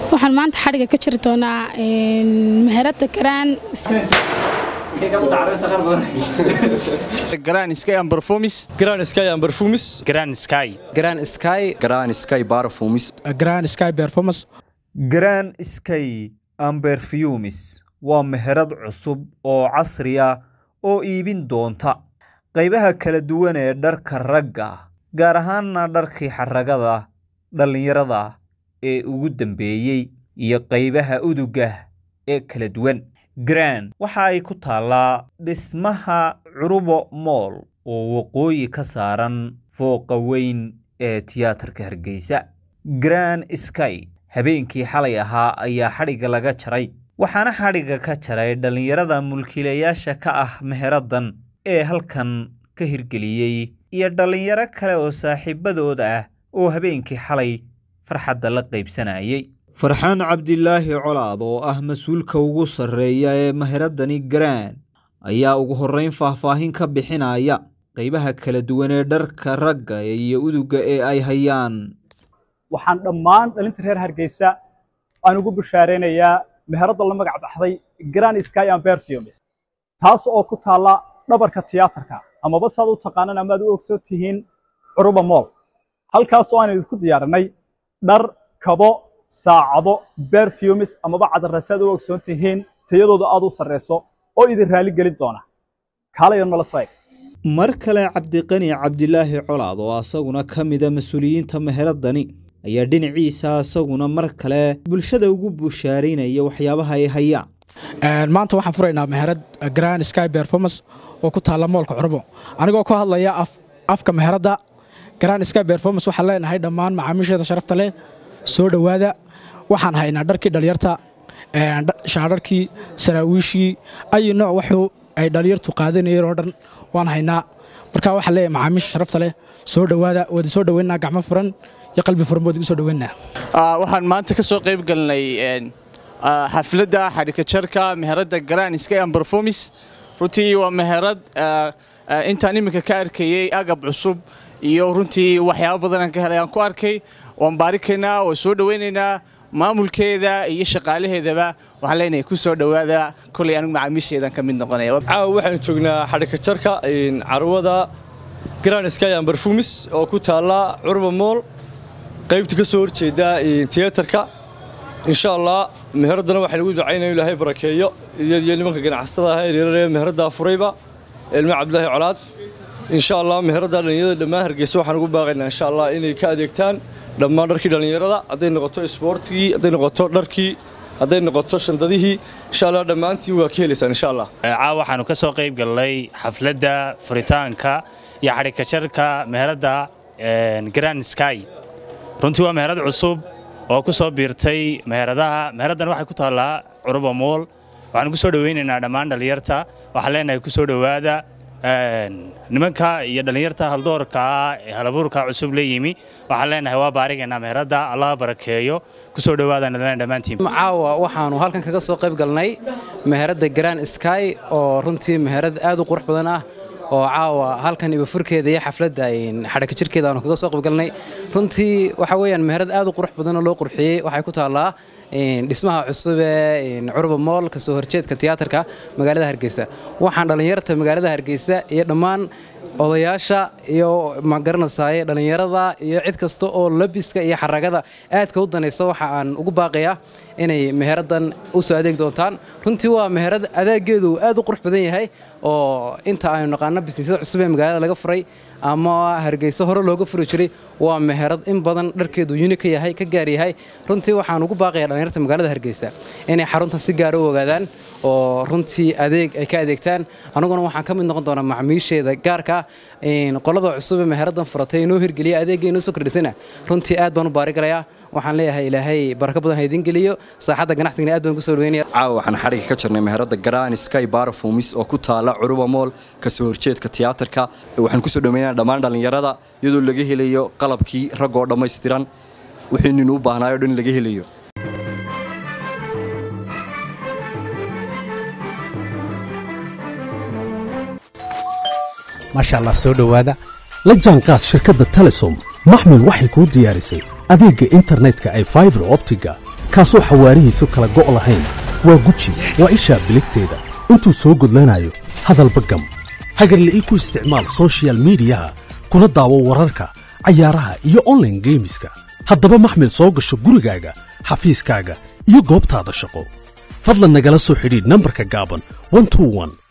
waxaan maanta xadhiga ka jiri doonaa meherada garaan Grand Sky and Perfumes. Grand Sky and Perfumes. Grand Sky. Grand Sky. Grand Sky Perfumes. Grand Sky Performance. Grand Sky and Perfumes waa meherad cusub oo casri ah oo iibin doonta qaybaha kala duwan ee dharka ragga gaar ahaanna dharkii xaragada dhallinyarada ee ugu dambeeyey iyo qaybaha uduga ee kala duwan grand waxa ay ku taallaa dhismaha curubo mool oo waqooyi ka saaran fooqa weyn ee tiyaatarka hargeysa grand sky habeenkii xalay ahaa ayaa xadhigga laga jaray waxaana xadhigga ka jaray dhallinyarada mulkiilayaasha ka ah meheradan ee halkan ka hirgeliyey iyo dhallinyaro kale oo saaxiibadood ah oo habeenkii xalay farxadda la qaybsanayay farxaan cabdilaahi colaad oo ah mas-uulka ugu sarreeya ee meheradani garaan ayaa ugu horrayn faahfaahin ka bixinaya qaybaha kala duwan ee dharka ragga iyo uduga ee ay hayaan waxaan dhammaan dhalinta reer hargeysa aan ugu bushaaraynayaa meheradda la magac baxday grand sky and perfumes taas oo ku taalla dhabarka tiyaatarka amaba saad u taqaanaan amaad u ogsoon tihiin curuba mool halkaas oo aan idinku diyaarinay dhar kabo saacado perfumes amaba cadarrasaad u ogsoon tihiin tayadooda aad u sarreyso oo idin raali gelin doona kaalayo nolosay mar kale cabdiqani cabdilaahi colaad oo asaguna ka mida mas-uuliyiinta meheradani ayaa dhinaciisa asaguna mar kale bulshada ugu bushaaraynaya waxyaabaha ay hayaan maanta waxaan furaynaa meherad grand sky performance oo ku taalla moolka curbo anigoo ku hadlaya afka meheradda grand sky performance waxaan leenahay dhammaan macaamiisheeda sharafta leh soo dhowaada waxaan haynaa dharkii dhalinyarta shaadharkii saraawiishii ayi nooc waxuu ay dhalinyartu qaadanayeen oo dhan waan haynaa marka waxaan leeyahay macaamiisha sharafta leh soo dhowaada waad soo dhoweynaa gacmo furan iyo qalbi furan waad igu soo dhoweynaa waxaan maanta ka soo qayb galnay xafladda xadhikajarka meheradda Grand Sky and Perfumes runtii waa meherad intaan iminka ka arkayay agab cusub iyo runtii waxyaabo badan aan ka helay aan ku arkay waan baarikaynaa waan soo dhoweynaynaa maamulkeeda iyo shaqaalaheedaba waxaan leenahay ku soo dhowaada kolay anigu macaamiisheedan ka mid noqonaya caawa waxaan joognaa xadhikajarka carwada Grand Sky and Perfumes oo ku taalla Curba Mall qaybta ka soo horjeeda tiyaatarka insha allah meheradana waxaan ugu ducaynaa ilaahay barakeeyo iyo nimanka ganacsatada ah ee meherada furayba ilmo cabdilaahi colaad insha allah meherada dhalinyarada dhammaan hargeysa waxaan ugu baaqaynaa insha allah inay ka adeegtaan dhammaan dharkii dhalinyarada hadday noqoto isboortigii hadday noqoto dharkii hadday noqoto shandadihii insha allah dhammaantiin waa ka helaysaan insha allah caawa waxaanu ka soo qayb galnay xafladda furitaanka iyo xadhikajarka meheradda grand sky runtii waa meherad cusub oo ku soo biirtay meheradaha meheraddan waxay ku taallaa curuba mool waxaan ku soo dhoweynaynaa dhammaan dhallinyarta waxaan leenahay ku soo dhowaada nimanka iyo dhallinyarta haldoorka ee halabuurka cusub la yimi waxaan leenahay waa baarigaynaa meheradda allah barakeeyo ku soo dhowaada nadleen dhammaantiin caawa waxaanu halkan kaga soo qayb galnay meheradda grand sky oo runtii meherad aad u qurux badan ah oo caawa halkan ibafurkeeda iyo xafladda xadhaka jirkeeda aanu kaga soo qaybgalnay runtii waxa weeyaan meherad aad u qurux badan oo loo qurxiyey waxay ku taallaa dhismaha cusub ee curba mool ka soo horjeedka tiyaatarka magaalada hargeysa waxaan dhallinyarta magaalada hargeysa iyo dhammaan odayaasha iyo magaranaysaye dhallinyarada iyo cid kasta oo labiska iyo xaragada aadka u danaysa waxa aan ugu baaqayaa inay meheradan u soo adeeg doontaan runtii waa meherad adeegeedu aad u qurux badan yahay oo inta aynu naqaano bisnisyada cusub ee magaalada laga furay ama hargeysa hore looga furi jiray waa meherad in badan dharkeedu yuni ka yahay ka gaar yahay runtii waxaan ugu baaqayaa dhallinyarta magaalada hargeysa inay xarunta si gaara u ogaadaan oo runtii adeeg ay ka adeegtaan aniguna waxaan ka mid noqon doonaa macmiisheeda gaarka qolada cusub ee meheradan furatay inoo hirgeliya adeegga inoo soo kordhisana runtii aad baan u baarigalayaa waxaan leeyahay ilaahay barako badan ha idin geliyo saaxadda ganacsigana aad baan ku soo dhaweynaya caawa waxaan xadhiga ka jirnay meherada Grand Sky Perfumes oo ku taala Curuba Mall ka soo horjeedka tiyaatarka waxaan ku soo dhaweynaa dhammaan dhalinyarada iyadoo laga helayo qalabkii rag oo dhammaystiran wixii nin u baahnaayo dhan laga helayo maasha allah soo dhowaada la jaanqaad shirkadda telesom maxmil waxay kuu diyaarisay adeegga internetka ay faibar optiga kaasoo xawaarihiisu kala go' lahayn waa guji waa ishaa biligteeda intuu soo gudlanayo hadalba gam hagarle ii ku isticmaal soshiyal miidiyaha kuna daawo wararka cayaaraha iyo onlaine geemiska haddaba maxmil soo gasho gurigaaga xafiiskaaga iyo goobtaada shaqo fadlan nagala soo xidhiidh nambarka gaaban